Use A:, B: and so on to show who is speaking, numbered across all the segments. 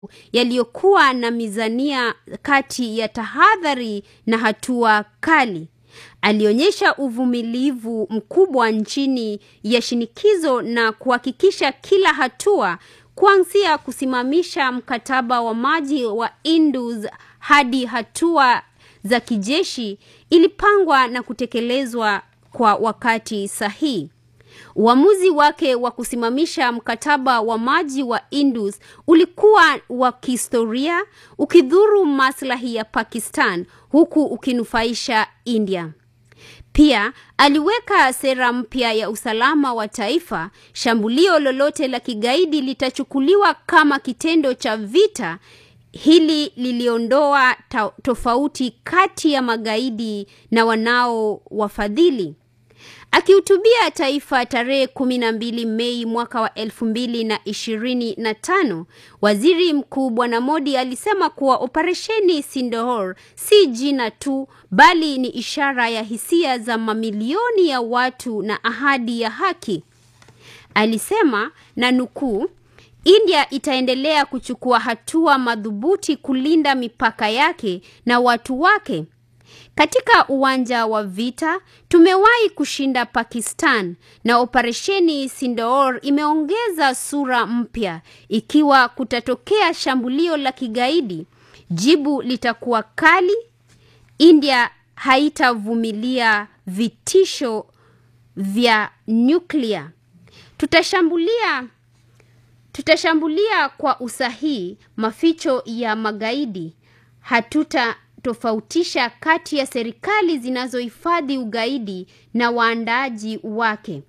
A: yaliyokuwa na mizania kati ya tahadhari na hatua kali. Alionyesha uvumilivu mkubwa chini ya shinikizo na kuhakikisha kila hatua kuanzia kusimamisha mkataba wa maji wa Indus hadi hatua za kijeshi ilipangwa na kutekelezwa kwa wakati sahihi. Uamuzi wake wa kusimamisha mkataba wa maji wa Indus ulikuwa wa kihistoria, ukidhuru maslahi ya Pakistan huku ukinufaisha India. Pia aliweka sera mpya ya usalama wa taifa. Shambulio lolote la kigaidi litachukuliwa kama kitendo cha vita. Hili liliondoa tofauti kati ya magaidi na wanaowafadhili. Akihutubia taifa tarehe kumi na mbili Mei mwaka wa elfu mbili na ishirini na tano, waziri mkuu Bwana Modi alisema kuwa operesheni Sindoor si jina tu, bali ni ishara ya hisia za mamilioni ya watu na ahadi ya haki. Alisema na nukuu, India itaendelea kuchukua hatua madhubuti kulinda mipaka yake na watu wake. Katika uwanja wa vita tumewahi kushinda Pakistan na operesheni Sindoor imeongeza sura mpya. Ikiwa kutatokea shambulio la kigaidi, jibu litakuwa kali. India haitavumilia vitisho vya nyuklia. Tutashambulia tutashambulia kwa usahihi maficho ya magaidi. Hatuta tofautisha kati ya serikali zinazohifadhi ugaidi na waandaaji wake.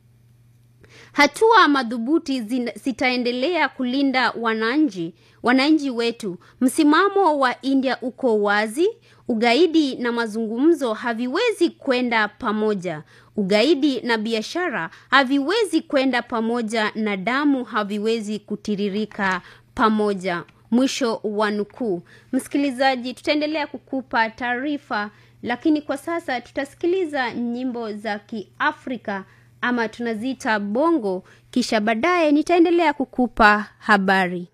A: Hatua madhubuti zitaendelea kulinda wananchi wananchi wetu. Msimamo wa India uko wazi. Ugaidi na mazungumzo haviwezi kwenda pamoja. Ugaidi na biashara haviwezi kwenda pamoja, na damu haviwezi kutiririka pamoja. Mwisho wa nukuu. Msikilizaji, tutaendelea kukupa taarifa, lakini kwa sasa tutasikiliza nyimbo za Kiafrika ama tunaziita bongo, kisha baadaye nitaendelea kukupa habari.